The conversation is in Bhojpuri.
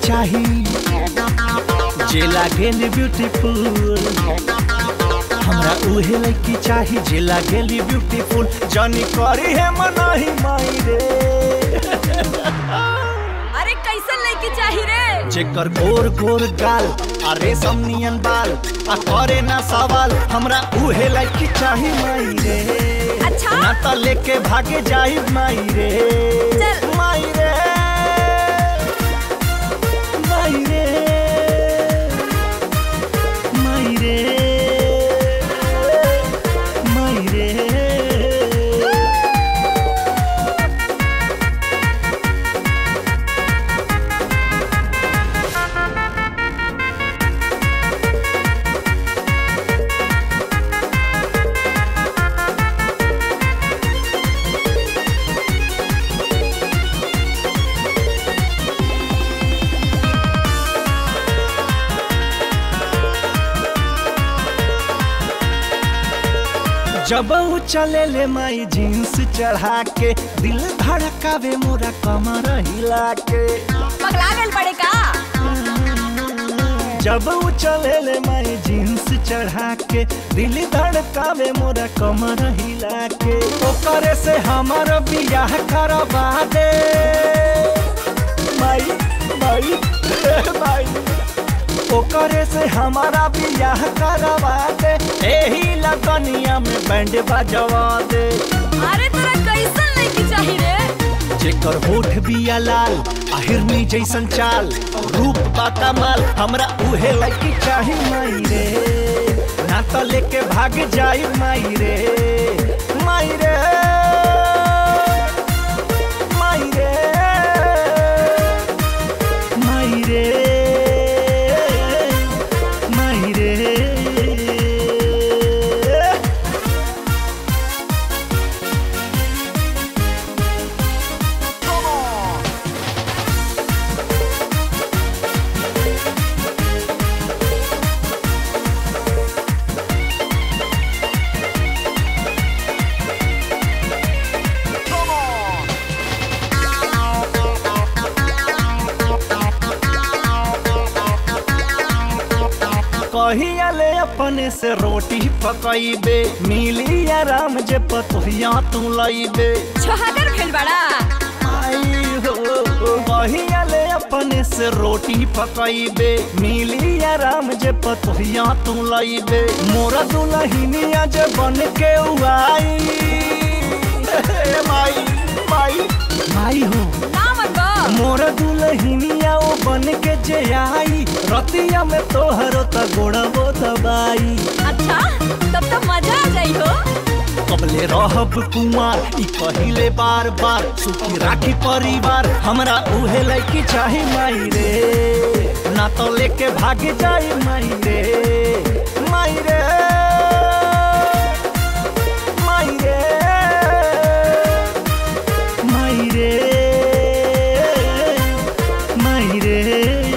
चाही जे लागेली ब्यूटीफुल हमरा उहे लड़की चाही जे लागेली ब्यूटीफुल जानी करी है मनाही माई रे अरे कैसन लड़की चाही रे जेकर गोर गोर गाल आ रेशम नियन बाल आ करे ना सवाल हमरा उहे लड़की चाही माई रे अच्छा ना त लेके भागे जाई माई रे चल। माई रे माई रे माई रे माई रे जब ऊ चले ले माई जींस चढ़ा के दिल धड़कावे मोरा कमर हिला के पगला गल बड़े का जब ऊ चले ले माई जींस चढ़ा के दिल धड़कावे मोरा कमर हिला के ओकरे से हमर बियाह करवा दे माई माई माई ओकरे से हमारा बियाह करवा दे एही लगनिया में बैंड बजवा दे अरे तोरा कैसन लड़की चाही रे जेकर होठ बिया लाल आहिरनी जैसन चाल रूप बा कमाल हमरा उहे लड़की चाही माई रे ना तो लेके भाग जाई माई रे माई रे माई रे माई रे माई रे कहिया ले अपने से रोटी पकैबे मिली आराम जे पतोहिया तू लैबे छोहागर भेल बड़ा आई हो कहिया ले अपने से रोटी पकैबे मिली आराम जे पतोहिया तू लैबे मोरा दुलहिनिया जे बन के उआई हे माई माई माई हो ना मन बा मोर दुलहिनिया ओ बन के जे आई रतिया में तोहरो त गोड़बो दबाई अच्छा तब तो मजा आ जाई हो कबले रहब कुमार ई कहिले बार बार सुखी राखी परिवार हमरा उहे लड़की चाही माई रे ना तो लेके भाग जाई माई रे माई रे माई रे माई रे माई रे